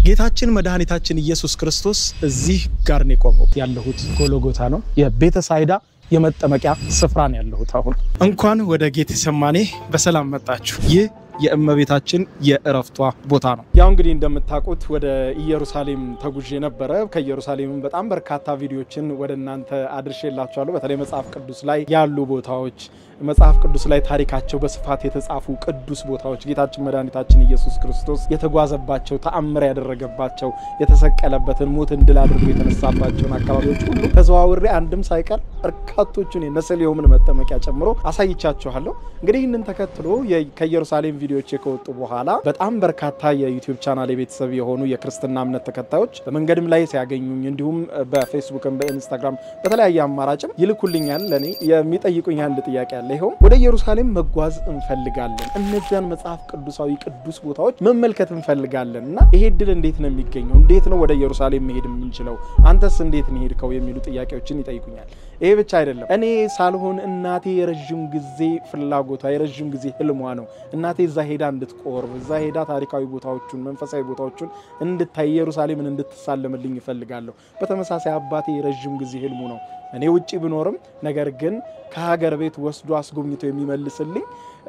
ጌታችን መድኃኒታችን ኢየሱስ ክርስቶስ እዚህ ጋር ነው የቆመው። ያለሁት ጎሎጎታ ነው፣ የቤተሳይዳ የመጠመቂያ ስፍራ ነው ያለሁት። አሁን እንኳን ወደ ጌቴሰማኔ በሰላም መጣችሁ። ይህ የእመቤታችን የእረፍቷ ቦታ ነው። ያው እንግዲህ እንደምታውቁት ወደ ኢየሩሳሌም ተጉዤ ነበረ። ከኢየሩሳሌምም በጣም በርካታ ቪዲዮችን ወደ እናንተ አድርሼላችኋለሁ። በተለይ መጽሐፍ ቅዱስ ላይ ያሉ ቦታዎች መጽሐፍ ቅዱስ ላይ ታሪካቸው በስፋት የተጻፉ ቅዱስ ቦታዎች ጌታችን መድኃኒታችን ኢየሱስ ክርስቶስ የተጓዘባቸው ተአምር ያደረገባቸው የተሰቀለበትን ሞትን ድል አድርጎ የተነሳባቸውን አካባቢዎች ሁሉ ተዘዋውሬ አንድም ሳይቀር በርካቶቹን የነሰሊሆምን መጠመቂያ ጨምሮ አሳይቻችኋለሁ። እንግዲህ ይህንን ተከትሎ ከኢየሩሳሌም ቪዲዮዎች ከወጡ በኋላ በጣም በርካታ የዩቲዩብ ቻናል የቤተሰብ የሆኑ የክርስትና እምነት ተከታዮች በመንገድም ላይ ሲያገኙኝ እንዲሁም በፌስቡክም በኢንስታግራም በተለያየ አማራጭም ይልኩልኛል። ለእኔ የሚጠይቁኝ አንድ ጥያቄ አለ። ይኸው ወደ ኢየሩሳሌም መጓዝ እንፈልጋለን፣ እነዚያን መጽሐፍ ቅዱሳዊ ቅዱስ ቦታዎች መመልከት እንፈልጋለን እና ይሄ እድል እንዴት ነው የሚገኘው? እንዴት ነው ወደ ኢየሩሳሌም መሄድ የምንችለው? አንተስ እንዴት ነው ሄድከው? የሚሉ ጥያቄዎችን ይጠይቁኛል። ይሄ ብቻ አይደለም። እኔ ሳልሆን እናቴ የረዥም ጊዜ ፍላጎቷ የረዥም ጊዜ ህልሟ ነው። እናቴ እዛ ሄዳ እንድትቆርብ እዛ ሄዳ ታሪካዊ ቦታዎቹን መንፈሳዊ ቦታዎቹን እንድታይ ኢየሩሳሌምን እንድትሳለምልኝ ይፈልጋለሁ። በተመሳሳይ አባቴ የረዥም ጊዜ ህልሙ ነው እኔ ውጭ ብኖርም ነገር ግን ከሀገር ቤት ወስዶ አስጎብኝቶ የሚመልስልኝ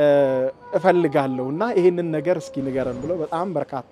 እፈልጋለሁ እና ይህንን ነገር እስኪ ንገረን ብሎ በጣም በርካታ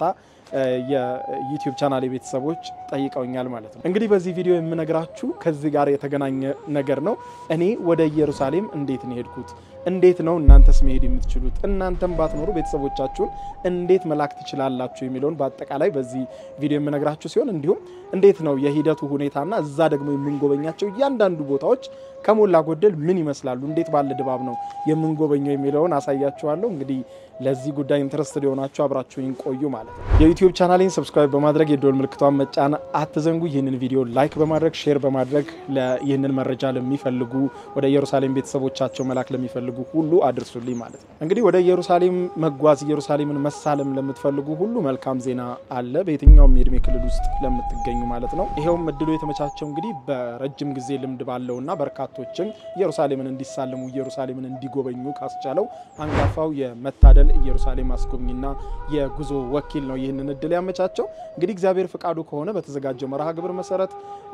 የዩቲዩብ ቻናል ቤተሰቦች ጠይቀውኛል ማለት ነው። እንግዲህ በዚህ ቪዲዮ የምነግራችሁ ከዚህ ጋር የተገናኘ ነገር ነው። እኔ ወደ ኢየሩሳሌም እንዴት ነው የሄድኩት? እንዴት ነው እናንተስ መሄድ የምትችሉት? እናንተም ባትኖሩ ቤተሰቦቻችሁን እንዴት መላክ ትችላላችሁ? የሚለውን በአጠቃላይ በዚህ ቪዲዮ የምነግራችሁ ሲሆን እንዲሁም እንዴት ነው የሂደቱ ሁኔታና እዛ ደግሞ የምንጎበኛቸው እያንዳንዱ ቦታዎች ከሞላ ጎደል ምን ይመስላሉ፣ እንዴት ባለ ድባብ ነው የምንጎበኘው የሚለውን አሳያችኋለሁ። እንግዲህ ለዚህ ጉዳይ ኢንትረስትድ የሆናችሁ አብራችሁኝ ቆዩ ማለት ነው። የዩቲዩብ ቻናሌን ሰብስክራይብ በማድረግ የደወል ምልክቷን መጫን አትዘንጉ። ይህንን ቪዲዮ ላይክ በማድረግ ሼር በማድረግ ይህንን መረጃ ለሚፈልጉ ወደ ኢየሩሳሌም ቤተሰቦቻቸው መላክ ለሚፈልጉ ሁሉ አድርሱልኝ ማለት ነው። እንግዲህ ወደ ኢየሩሳሌም መጓዝ ኢየሩሳሌምን መሳለም ለምትፈልጉ ሁሉ መልካም ዜና አለ፣ በየትኛውም የእድሜ ክልል ውስጥ ለምትገኙ ማለት ነው። ይኸውም እድሉ የተመቻቸው እንግዲህ በረጅም ጊዜ ልምድ ባለውና በርካቶችም ኢየሩሳሌምን እንዲሳለሙ ኢየሩሳሌምን እንዲጎበኙ ካስቻለው አንጋፋው የመታደል ኢየሩሳሌም አስጎብኝና የጉዞ ወኪል ነው ይህንን እድል ያመቻቸው። እንግዲህ እግዚአብሔር ፍቃዱ ከሆነ በተዘጋጀው መርሃ ግብር መሰረት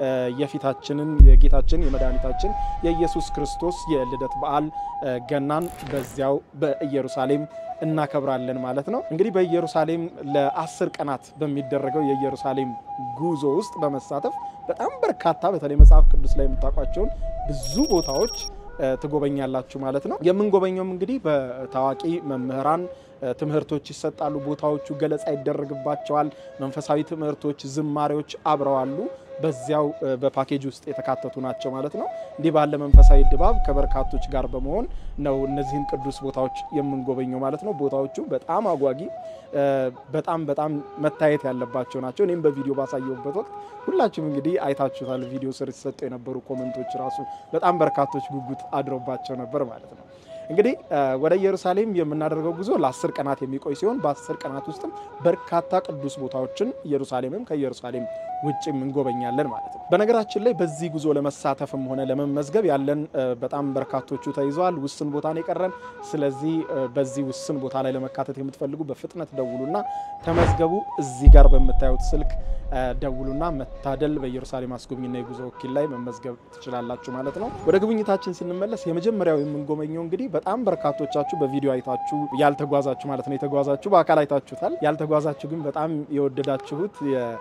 የፊታችንን የጌታችን የመድኃኒታችን የኢየሱስ ክርስቶስ የልደት በዓል ገናን በዚያው በኢየሩሳሌም እናከብራለን ማለት ነው። እንግዲህ በኢየሩሳሌም ለአስር ቀናት በሚደረገው የኢየሩሳሌም ጉዞ ውስጥ በመሳተፍ በጣም በርካታ በተለይ መጽሐፍ ቅዱስ ላይ የምታውቋቸውን ብዙ ቦታዎች ትጎበኛላችሁ ማለት ነው። የምንጎበኘውም እንግዲህ በታዋቂ መምህራን ትምህርቶች ይሰጣሉ። ቦታዎቹ ገለጻ ይደረግባቸዋል። መንፈሳዊ ትምህርቶች፣ ዝማሬዎች አብረዋሉ በዚያው በፓኬጅ ውስጥ የተካተቱ ናቸው ማለት ነው። እንዲህ ባለ መንፈሳዊ ድባብ ከበርካቶች ጋር በመሆን ነው እነዚህን ቅዱስ ቦታዎች የምንጎበኘው ማለት ነው። ቦታዎቹ በጣም አጓጊ፣ በጣም በጣም መታየት ያለባቸው ናቸው። እኔም በቪዲዮ ባሳየሁበት ወቅት ሁላችሁም እንግዲህ አይታችሁታል። ቪዲዮ ስር ሲሰጡ የነበሩ ኮመንቶች ራሱ በጣም በርካቶች ጉጉት አድሮባቸው ነበር ማለት ነው። እንግዲህ ወደ ኢየሩሳሌም የምናደርገው ጉዞ ለአስር ቀናት የሚቆይ ሲሆን በአስር ቀናት ውስጥም በርካታ ቅዱስ ቦታዎችን ኢየሩሳሌምም ከኢየሩሳሌም ውጭም እንጎበኛለን ማለት ነው። በነገራችን ላይ በዚህ ጉዞ ለመሳተፍም ሆነ ለመመዝገብ ያለን በጣም በርካቶቹ ተይዘዋል። ውስን ቦታ ነው የቀረን። ስለዚህ በዚህ ውስን ቦታ ላይ ለመካተት የምትፈልጉ በፍጥነት ደውሉና ተመዝገቡ። እዚህ ጋር በምታዩት ስልክ ደውሉና መታደል በኢየሩሳሌም አስጎብኝና የጉዞ ወኪል ላይ መመዝገብ ትችላላችሁ ማለት ነው። ወደ ጉብኝታችን ስንመለስ የመጀመሪያው የምንጎበኘው እንግዲህ በጣም በርካቶቻችሁ በቪዲዮ አይታችሁ ያልተጓዛችሁ ማለት ነው። የተጓዛችሁ በአካል አይታችሁታል። ያልተጓዛችሁ ግን በጣም የወደዳችሁት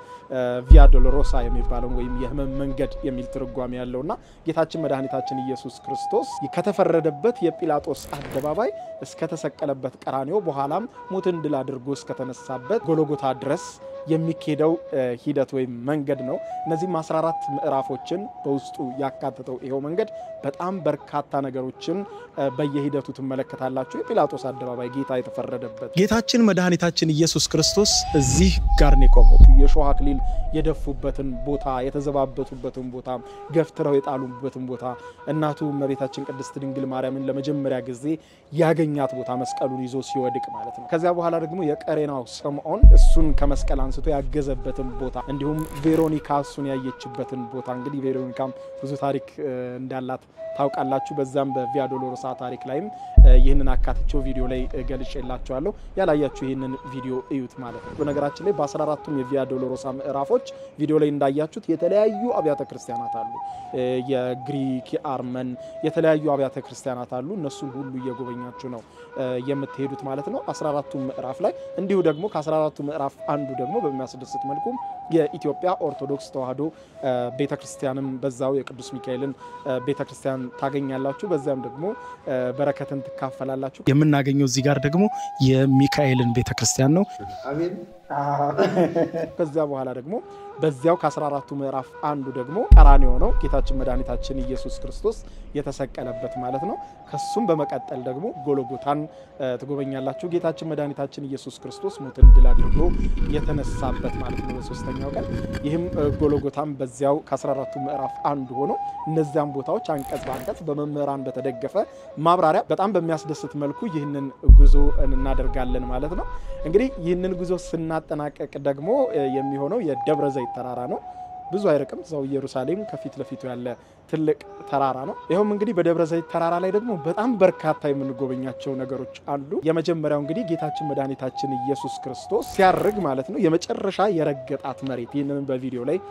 ቪያ ዶሎሮሳ የሚባለው ወይም የሕመም መንገድ የሚል ትርጓሜ ያለውና ጌታችን መድኃኒታችን ኢየሱስ ክርስቶስ ከተፈረደበት የጲላጦስ አደባባይ እስከተሰቀለበት ቀራኔው በኋላም ሞትን ድል አድርጎ እስከተነሳበት ጎሎጎታ ድረስ የሚኬደው ሂደት ወይም መንገድ ነው። እነዚህም 14 ምዕራፎችን በውስጡ ያካተተው ይኸው መንገድ በጣም በርካታ ነገሮችን በየሂደቱ ትመለከታላችሁ። የጲላጦስ አደባባይ ጌታ የተፈረደበት ጌታችን መድኃኒታችን ኢየሱስ ክርስቶስ እዚህ ጋር ነው የቆመው። የእሾህ አክሊል የደፉበትን ቦታ፣ የተዘባበቱበትን ቦታ፣ ገፍትረው የጣሉበትን ቦታ እናቱ እመቤታችን ቅድስት ድንግል ማርያምን ለመጀመሪያ ጊዜ ያገኛት ቦታ መስቀሉን ይዞ ሲወድቅ ማለት ነው። ከዚያ በኋላ ደግሞ የቀሬናው ስምዖን እሱን ከመስቀል አንስቶ ያገዘበትን ቦታ እንዲሁም ቬሮኒካ እሱን ያየችበትን ቦታ እንግዲህ ቬሮኒካም ብዙ ታሪክ እንዳላት ታውቃላችሁ። በዛም በቪያ ዶሎሮሳ ታሪክ ላይም ይህንን አካትቸው ቪዲዮ ላይ ገልጬላችኋለሁ። ያላያችሁ ይህንን ቪዲዮ እዩት ማለት ነው። በነገራችን ላይ በ14ቱም የቪያ ዶሎሮሳ ምዕራፎች ቪዲዮ ላይ እንዳያችሁት የተለያዩ አብያተ ክርስቲያናት አሉ። የግሪክ፣ የአርመን የተለያዩ አብያተ ክርስቲያናት አሉ። እነሱን ሁሉ እየጎበኛችሁ ነው የምትሄዱት ማለት ነው 14ቱ ምዕራፍ ላይ እንዲሁ ደግሞ ከ14ቱ ምዕራፍ አንዱ ደግሞ በሚያስደስት መልኩ የኢትዮጵያ ኦርቶዶክስ ተዋሕዶ ቤተክርስቲያንም በዛው የቅዱስ ሚካኤልን ቤተክርስቲያን ታገኛላችሁ። በዚያም ደግሞ በረከትን ትካፈላላችሁ። የምናገኘው እዚህ ጋር ደግሞ የሚካኤልን ቤተክርስቲያን ነው። ከዚያ በኋላ ደግሞ በዚያው ከ14ቱ ምዕራፍ አንዱ ደግሞ ቀራንዮ ነው ጌታችን መድኃኒታችን ኢየሱስ ክርስቶስ የተሰቀለበት ማለት ነው። ከሱም በመቀጠል ደግሞ ጎሎጎታን ትጎበኛላችሁ። ጌታችን መድኃኒታችን ኢየሱስ ክርስቶስ ሞትን ድል አድርጎ የተነሳበት ማለት ነው በሶስተኛው ቀን። ይህም ጎሎጎታን በዚያው ከ14ቱ ምዕራፍ አንዱ ሆኖ እነዚያም ቦታዎች አንቀጽ በአንቀጽ በመምህራን በተደገፈ ማብራሪያ በጣም በሚያስደስት መልኩ ይህንን ጉዞ እናደርጋለን ማለት ነው። እንግዲህ ይህንን ጉዞ ስናጠናቀቅ ደግሞ የሚሆነው የደብረ ዘይት ተራራ ነው። ብዙ አይርቅም። እዛው ኢየሩሳሌም ከፊት ለፊቱ ያለ ትልቅ ተራራ ነው። ይኸውም እንግዲህ በደብረ ዘይት ተራራ ላይ ደግሞ በጣም በርካታ የምንጎበኛቸው ነገሮች አሉ። የመጀመሪያው እንግዲህ ጌታችን መድኃኒታችን ኢየሱስ ክርስቶስ ሲያርግ ማለት ነው የመጨረሻ የረገጣት መሬት ይህንንም በቪዲዮ ላይ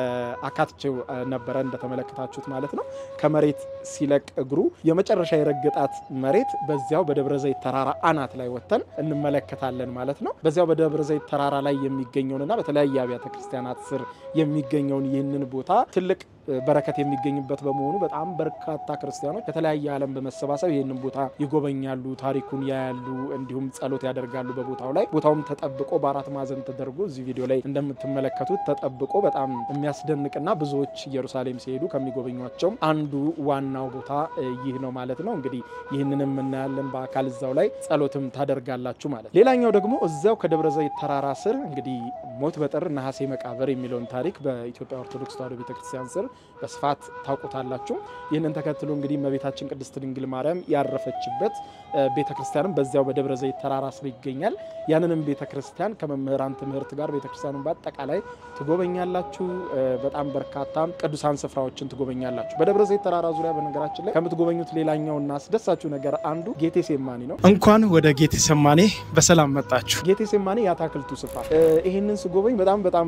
አካትቼው ነበረ እንደተመለከታችሁት ማለት ነው። ከመሬት ሲለቅ እግሩ የመጨረሻ የረገጣት መሬት በዚያው በደብረ ዘይት ተራራ አናት ላይ ወጥተን እንመለከታለን ማለት ነው። በዚያው በደብረ ዘይት ተራራ ላይ የሚገኘውንና በተለያየ አብያተ ክርስቲያናት ስር የሚገኘውን ይህንን ቦታ ትልቅ በረከት የሚገኝበት በመሆኑ በጣም በርካታ ክርስቲያኖች ከተለያየ ዓለም በመሰባሰብ ይህንን ቦታ ይጎበኛሉ፣ ታሪኩን ያያሉ፣ እንዲሁም ጸሎት ያደርጋሉ በቦታው ላይ። ቦታውም ተጠብቆ በአራት ማዕዘን ተደርጎ እዚህ ቪዲዮ ላይ እንደምትመለከቱት ተጠብቆ በጣም የሚያስደንቅና ብዙዎች ኢየሩሳሌም ሲሄዱ ከሚጎበኟቸው አንዱ ዋናው ቦታ ይህ ነው ማለት ነው። እንግዲህ ይህንንም እናያለን በአካል እዛው ላይ ጸሎትም ታደርጋላችሁ ማለት ነው። ሌላኛው ደግሞ እዚያው ከደብረ ዘይት ተራራ ስር እንግዲህ ሞት በጥር ነሐሴ መቃብር የሚለውን ታሪክ በኢትዮጵያ ኦርቶዶክስ ተዋሕዶ ቤተክርስቲያን ስር በስፋት ታውቁታላችሁ። ይህንን ተከትሎ እንግዲህ እመቤታችን ቅድስት ድንግል ማርያም ያረፈችበት ቤተክርስቲያንም በዚያው በደብረ ዘይት ተራራ ስር ይገኛል። ያንንም ቤተክርስቲያን ከመምህራን ትምህርት ጋር ቤተክርስቲያኑን በአጠቃላይ ትጎበኛላችሁ። በጣም በርካታ ቅዱሳን ስፍራዎችን ትጎበኛላችሁ በደብረ ዘይት ተራራ ዙሪያ። በነገራችን ላይ ከምትጎበኙት ሌላኛውና አስደሳችሁ ነገር አንዱ ጌቴ ሴማኒ ነው። እንኳን ወደ ጌቴ ሰማኔ በሰላም መጣችሁ። ጌቴ ሴማኒ የአታክልቱ ስፍራ ይህንን ስጎበኝ በጣም በጣም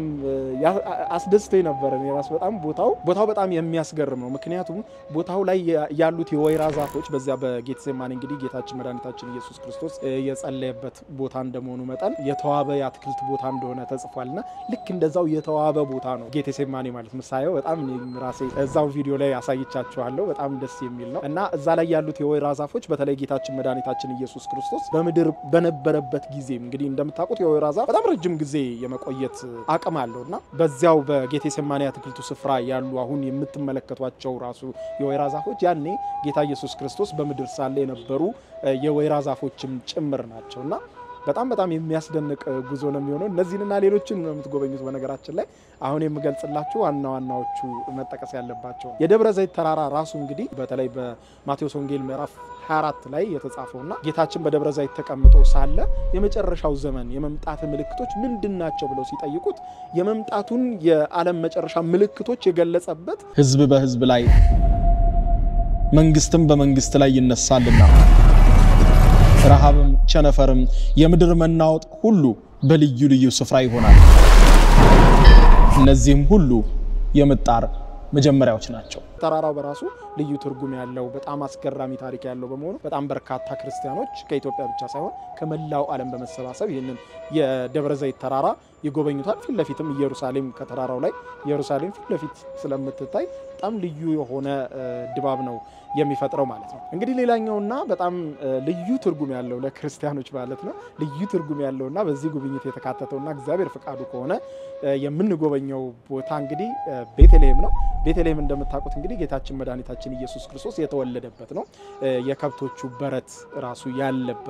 አስደስተኝ ነበረ። ራሱ በጣም ቦታው ቦታው በጣም የሚያስገርም ነው። ምክንያቱም ቦታው ላይ ያሉት የወይራ ዛፎች በዚያ በጌቴሴማኒ እንግዲህ ጌታችን መድኃኒታችን ኢየሱስ ክርስቶስ የጸለየበት ቦታ እንደመሆኑ መጠን የተዋበ የአትክልት ቦታ እንደሆነ ተጽፏልና ልክ እንደዛው የተዋበ ቦታ ነው ጌቴሴማኒ ማለት ምሳየው በጣም ራሴ እዛው ቪዲዮ ላይ አሳይቻችኋለሁ። በጣም ደስ የሚል ነው እና እዛ ላይ ያሉት የወይራ ዛፎች በተለይ ጌታችን መድኃኒታችን ኢየሱስ ክርስቶስ በምድር በነበረበት ጊዜ እንግዲህ እንደምታውቁት የወይራ ዛፍ በጣም ረጅም ጊዜ የመቆየት አቅም አለው እና በዚያው በጌቴሴማኒ አትክልቱ ስፍራ ያሉ አሁን የምትመለከቷቸው ራሱ የወይራ ዛፎች ያኔ ጌታ ኢየሱስ ክርስቶስ በምድር ሳለ የነበሩ የወይራ ዛፎችም ጭምር ናቸው እና በጣም በጣም የሚያስደንቅ ጉዞ ነው የሚሆነው። እነዚህንና ሌሎችን ነው የምትጎበኙት። በነገራችን ላይ አሁን የምገልጽላችሁ ዋና ዋናዎቹ መጠቀስ ያለባቸው የደብረ ዘይት ተራራ ራሱ እንግዲህ በተለይ በማቴዎስ ወንጌል ምዕራፍ 24 ላይ የተጻፈውና ጌታችን በደብረ ዘይት ተቀምጦ ሳለ የመጨረሻው ዘመን የመምጣት ምልክቶች ምንድን ናቸው ብለው ሲጠይቁት የመምጣቱን የዓለም መጨረሻ ምልክቶች የገለጸበት ሕዝብ በሕዝብ ላይ መንግስትም በመንግስት ላይ ይነሳልና ረሃብም ቸነፈርም የምድር መናወጥ ሁሉ በልዩ ልዩ ስፍራ ይሆናል። እነዚህም ሁሉ የምጣር መጀመሪያዎች ናቸው። ተራራው በራሱ ልዩ ትርጉም ያለው በጣም አስገራሚ ታሪክ ያለው በመሆኑ በጣም በርካታ ክርስቲያኖች ከኢትዮጵያ ብቻ ሳይሆን ከመላው ዓለም በመሰባሰብ ይህንን የደብረ ዘይት ተራራ ይጎበኙታል። ፊት ለፊትም ኢየሩሳሌም ከተራራው ላይ ኢየሩሳሌም ፊት ለፊት ስለምትታይ በጣም ልዩ የሆነ ድባብ ነው የሚፈጥረው ማለት ነው። እንግዲህ ሌላኛውና በጣም ልዩ ትርጉም ያለው ለክርስቲያኖች ማለት ነው ልዩ ትርጉም ያለውና በዚህ ጉብኝት የተካተተውና እግዚአብሔር ፈቃዱ ከሆነ የምንጎበኘው ቦታ እንግዲህ ቤተልሔም ነው። ቤተልሔም እንደምታውቁት እንግዲህ ጌታችን መድኃኒታችን ኢየሱስ ክርስቶስ የተወለደበት ነው። የከብቶቹ በረት ራሱ ያለበት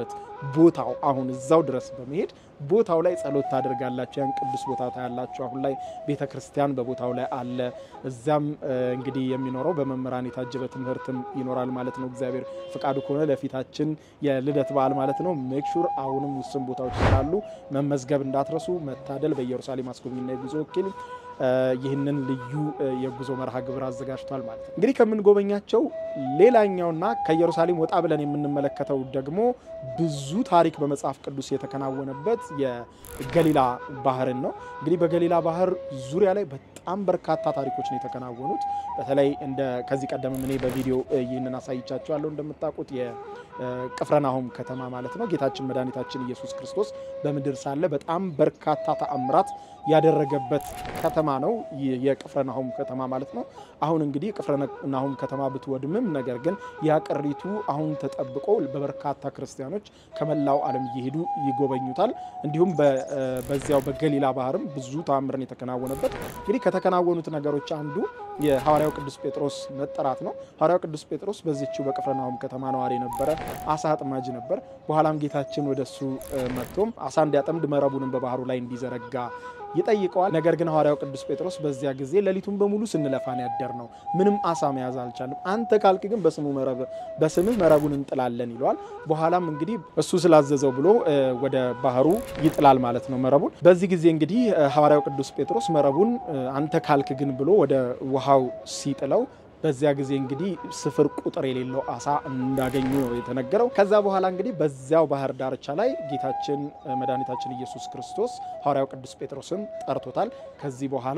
ቦታው አሁን እዛው ድረስ በመሄድ ቦታው ላይ ጸሎት ታደርጋላችሁ። ያን ቅዱስ ቦታ ታያላችሁ። አሁን ላይ ቤተ ክርስቲያን በቦታው ላይ አለ። እዚያም እንግዲህ የሚኖረው በመምህራን የታጀበ ትምህርትም ይኖራል ማለት ነው። እግዚአብሔር ፍቃዱ ከሆነ ለፊታችን የልደት በዓል ማለት ነው። ሜክሹር አሁንም ውስን ቦታዎች ስላሉ መመዝገብ እንዳትረሱ። መታደል በኢየሩሳሌም አስጎብኝና የጉዞ ወኪል ይህንን ልዩ የጉዞ መርሃ ግብር አዘጋጅቷል ማለት ነው። እንግዲህ ከምንጎበኛቸው ሌላኛውና ከኢየሩሳሌም ወጣ ብለን የምንመለከተው ደግሞ ብዙ ታሪክ በመጽሐፍ ቅዱስ የተከናወነበት የገሊላ ባህርን ነው። እንግዲህ በገሊላ ባህር ዙሪያ ላይ በጣም በርካታ ታሪኮች ነው የተከናወኑት። በተለይ እንደ ከዚህ ቀደም እኔ በቪዲዮ ይህንን አሳይቻቸዋለሁ። እንደምታውቁት የቅፍረናሆም ከተማ ማለት ነው ጌታችን መድኃኒታችን ኢየሱስ ክርስቶስ በምድር ሳለ በጣም በርካታ ተአምራት ያደረገበት ከተማ ነው የቅፍረናሆም ከተማ ማለት ነው። አሁን እንግዲህ ቅፍረናሆም ከተማ ብትወድምም ነገር ግን ያ ቅሪቱ አሁን ተጠብቆ በበርካታ ክርስቲያኖች ከመላው ዓለም እየሄዱ ይጎበኙታል። እንዲሁም በዚያው በገሊላ ባህርም ብዙ ተአምርን የተከናወነበት እንግዲህ ከተከናወኑት ነገሮች አንዱ የሐዋርያው ቅዱስ ጴጥሮስ መጠራት ነው። ሐዋርያው ቅዱስ ጴጥሮስ በዚችው በቅፍርናሆም ከተማ ነዋሪ ነበረ። አሳ አጥማጅ ነበር። በኋላም ጌታችን ወደሱ መጥቶም አሳ እንዲያጠምድ መረቡንም በባህሩ ላይ እንዲዘረጋ ይጠይቀዋል። ነገር ግን ሐዋርያው ቅዱስ ጴጥሮስ በዚያ ጊዜ ሌሊቱን በሙሉ ስንለፋን ያደር ነው፣ ምንም አሳ መያዝ አልቻልም። አንተ ካልክ ግን በስሙ መረብ በስምህ መረቡን እንጥላለን ይለዋል። በኋላም እንግዲህ እሱ ስላዘዘው ብሎ ወደ ባህሩ ይጥላል ማለት ነው መረቡን። በዚህ ጊዜ እንግዲህ ሐዋርያው ቅዱስ ጴጥሮስ መረቡን አንተ ካልክ ግን ብሎ ወደ ውሃው ሲጥለው በዚያ ጊዜ እንግዲህ ስፍር ቁጥር የሌለው አሳ እንዳገኙ ነው የተነገረው። ከዛ በኋላ እንግዲህ በዚያው ባህር ዳርቻ ላይ ጌታችን መድኃኒታችን ኢየሱስ ክርስቶስ ሐዋርያው ቅዱስ ጴጥሮስን ጠርቶታል። ከዚህ በኋላ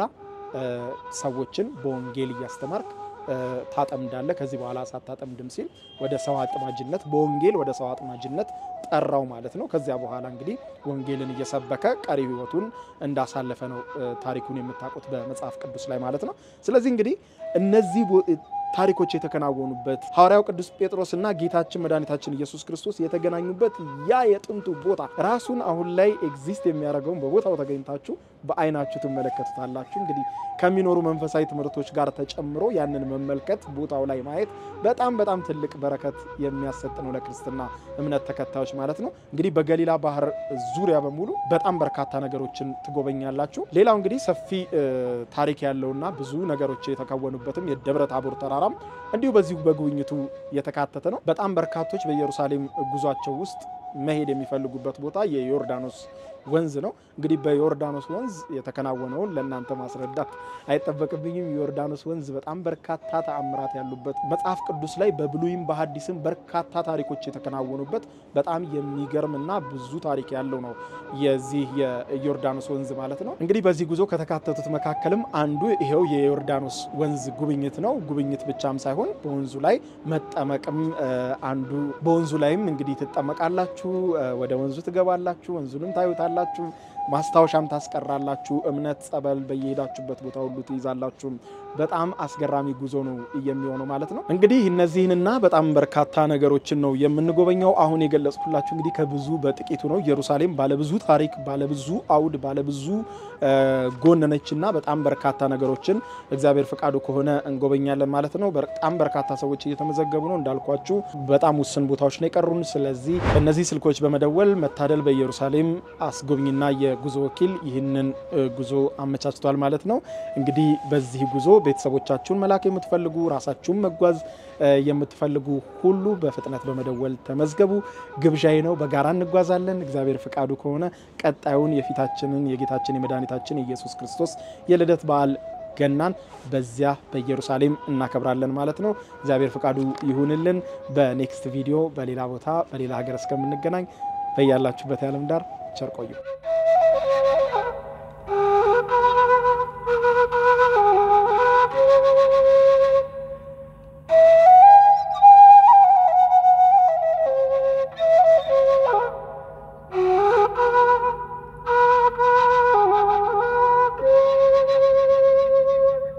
ሰዎችን በወንጌል እያስተማርክ ታጠምዳለህ፣ ከዚህ በኋላ ሳታጠምድም ሲል ወደ ሰው አጥማጅነት በወንጌል ወደ ሰው አጥማጅነት ጠራው ማለት ነው። ከዚያ በኋላ እንግዲህ ወንጌልን እየሰበከ ቀሪ ሕይወቱን እንዳሳለፈ ነው ታሪኩን የምታውቁት በመጽሐፍ ቅዱስ ላይ ማለት ነው። ስለዚህ እንግዲህ እነዚህ ታሪኮች የተከናወኑበት ሐዋርያው ቅዱስ ጴጥሮስና ጌታችን መድኃኒታችን ኢየሱስ ክርስቶስ የተገናኙበት ያ የጥንቱ ቦታ ራሱን አሁን ላይ ኤግዚስት የሚያደርገውን በቦታው ተገኝታችሁ በዓይናችሁ ትመለከቱታላችሁ። እንግዲህ ከሚኖሩ መንፈሳዊ ትምህርቶች ጋር ተጨምሮ ያንን መመልከት ቦታው ላይ ማየት በጣም በጣም ትልቅ በረከት የሚያሰጥ ነው ለክርስትና እምነት ተከታዮች ማለት ነው። እንግዲህ በገሊላ ባህር ዙሪያ በሙሉ በጣም በርካታ ነገሮችን ትጎበኛላችሁ። ሌላው እንግዲህ ሰፊ ታሪክ ያለውና ብዙ ነገሮች የተከወኑበትም የደብረ ታቦር ተራራም እንዲሁ በዚሁ በጉብኝቱ የተካተተ ነው። በጣም በርካቶች በኢየሩሳሌም ጉዟቸው ውስጥ መሄድ የሚፈልጉበት ቦታ የዮርዳኖስ ወንዝ ነው። እንግዲህ በዮርዳኖስ ወንዝ የተከናወነውን ለእናንተ ማስረዳት አይጠበቅብኝም። የዮርዳኖስ ወንዝ በጣም በርካታ ተአምራት ያሉበት መጽሐፍ ቅዱስ ላይ በብሉይም በሐዲስም በርካታ ታሪኮች የተከናወኑበት በጣም የሚገርም እና ብዙ ታሪክ ያለው ነው የዚህ የዮርዳኖስ ወንዝ ማለት ነው። እንግዲህ በዚህ ጉዞ ከተካተቱት መካከልም አንዱ ይሄው የዮርዳኖስ ወንዝ ጉብኝት ነው። ጉብኝት ብቻም ሳይሆን በወንዙ ላይ መጠመቅም አንዱ በወንዙ ላይም እንግዲህ ትጠመቃላችሁ፣ ወደ ወንዙ ትገባላችሁ፣ ወንዙንም ታዩታላችሁ ማስታወሻም ታስቀራላችሁ። እምነት ጸበል በየሄዳችሁበት ቦታ ሁሉ ትይዛላችሁ። በጣም አስገራሚ ጉዞ ነው የሚሆነው ማለት ነው። እንግዲህ እነዚህንና በጣም በርካታ ነገሮችን ነው የምንጎበኘው። አሁን የገለጽኩላችሁ እንግዲህ ከብዙ በጥቂቱ ነው። ኢየሩሳሌም ባለብዙ ታሪክ፣ ባለብዙ አውድ፣ ባለብዙ ጎን ነችና በጣም በርካታ ነገሮችን እግዚአብሔር ፈቃዱ ከሆነ እንጎበኛለን ማለት ነው። በጣም በርካታ ሰዎች እየተመዘገቡ ነው። እንዳልኳችሁ በጣም ውስን ቦታዎች ነው የቀሩን። ስለዚህ በእነዚህ ስልኮች በመደወል መታደል በኢየሩሳሌም አስጎብኝና የጉዞ ወኪል ይህንን ጉዞ አመቻችቷል ማለት ነው። እንግዲህ በዚህ ጉዞ ቤተሰቦቻችሁን መላክ የምትፈልጉ ራሳችሁን መጓዝ የምትፈልጉ ሁሉ በፍጥነት በመደወል ተመዝገቡ። ግብዣዬ ነው። በጋራ እንጓዛለን። እግዚአብሔር ፍቃዱ ከሆነ ቀጣዩን የፊታችንን የጌታችን የመድኃኒታችን የኢየሱስ ክርስቶስ የልደት በዓል ገናን በዚያ በኢየሩሳሌም እናከብራለን ማለት ነው። እግዚአብሔር ፍቃዱ ይሁንልን። በኔክስት ቪዲዮ በሌላ ቦታ በሌላ ሀገር እስከምንገናኝ በያላችሁበት የዓለም ዳር ቸር ቆዩ።